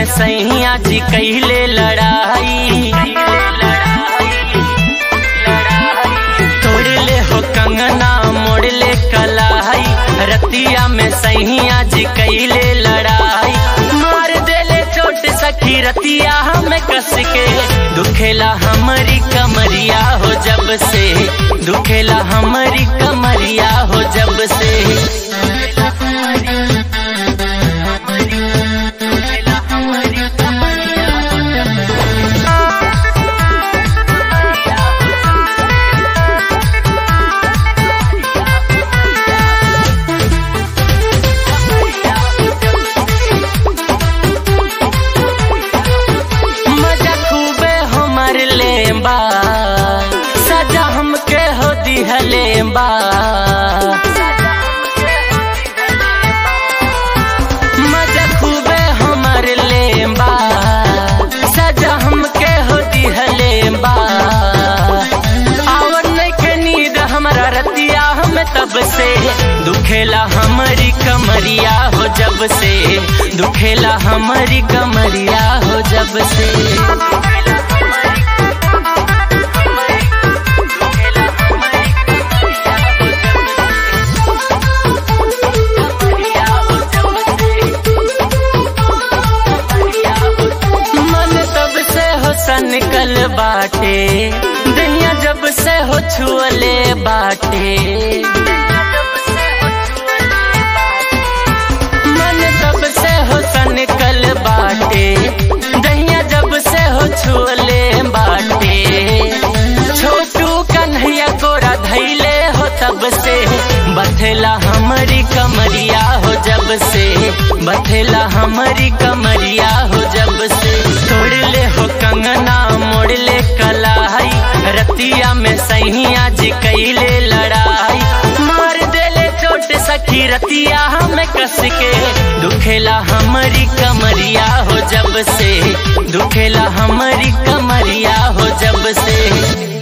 में सैया जी कैले लड़ाई तोड़ ले हो कंगना मोड़ ले कलाई रतिया में सैया जी कैले लड़ाई मार देले चोट सखी रतिया हमें कस के दुखेला हमारी कमरिया हो जब से दुखेला हमारी कमरिया हो जब से मजा खूबे हमर लेबा सजा हमके हो दिहलेबा मजा खूबे हमर लेबा सजा हमके हो दिहलेबा आवन के नींद हमरा रतिया हम तब से दुखेला हमारी कमरिया हो जब से दुखेला हमारी कमरिया हो जब से मन तब से हो सनकल बाटे दुनिया जब से हो छुअले बाटे मन तब से हो सनकल बाटे दहिया जब से हो छुअले बाटे छोटू कन्हैया गोरा धैले हो तब से बथेला हमारी कमरिया हो जब से बथेला हमारी कमरिया हो जब से तोड़ ले हो कंगना मोड़ ले कलाई रतिया में सैया जी कैले लड़ाई मार देले चोट सखी रतिया हमें कस के दुखेला हमारी कमरिया हो जब से दुखेला हमारी कमरिया हो जब से